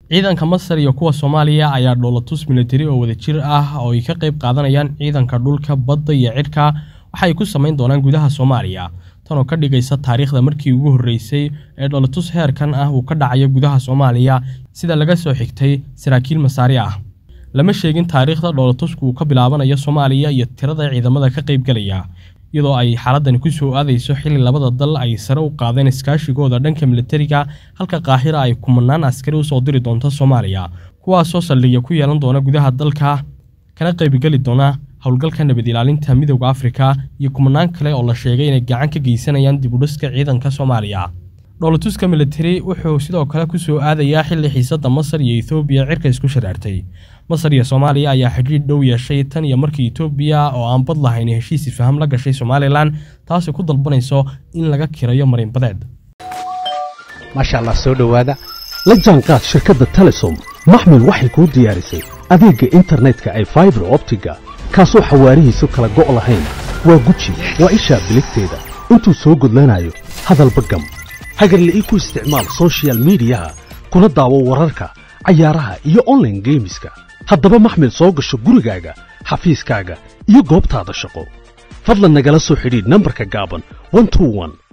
ciidanka masar iyo kuwa soomaaliya ayaa dhoolatus militari oo wadajir ah oo ay ka qayb qaadanayaan ciidanka dhulka badda iyo cidhka waxa ay ku samayn doonaan gudaha soomaaliya tan oo ka dhigaysa taariikhda markii ugu horreysay ee dhoolatus heerkan ah uu ka dhacayo gudaha soomaaliya sida laga soo xigtay saraakiil masaari ah lama sheegin taariikhda dhoolatusku uu ka bilaabanayo soomaaliya iyo tirada ciidamada ka qaybgelaya iyadoo ay xaaladani ku soo aadayso xilli labada dal ay sare u qaadeen iskaashigooda dhanka militariga halka qaahira ay kumanaan askari usoo diri doonto soomaaliya kuwaasoo saldhigya ku yeelan doona gudaha dalka kana qaybgeli doona howlgalka nabad ilaalinta midowda afrika iyo kumanaan kale oo la sheegay inay gacan ka geysanayaan dibudhiska ciidanka soomaaliya dhoolatuska militari wuxuu sidoo kale ku soo aadayaa xilli xiisadda masar iyo etoobiya cirka isku sharaartay masar iyo soomaaliya ayaa xidhiidh dhow yeeshay tan iyo markii etoobiya oo aan bad lahayn heshiis ifaham la gashay somalilan taasoo ku dalbanayso in laga kirayo marinbadeed maasha allah soo dhowaada la jaanqaad shirkadda telesom maxmil waxay kuu diyaarisay adeegga internetka ay faibar optiga kaasoo xawaarihiisu kala go' lahayn waa guji waa ishaa biligteeda intuu soo gudlanayo hadalba gam hagarle ii ku isticmaal sochial midiyaha kuna daawo wararka cayaaraha iyo onlaine geemiska haddaba maxmil soo gasho gurigaaga xafiiskaaga iyo goobtaada shaqo fadlan nagala soo xidhiidh nambarka gaaban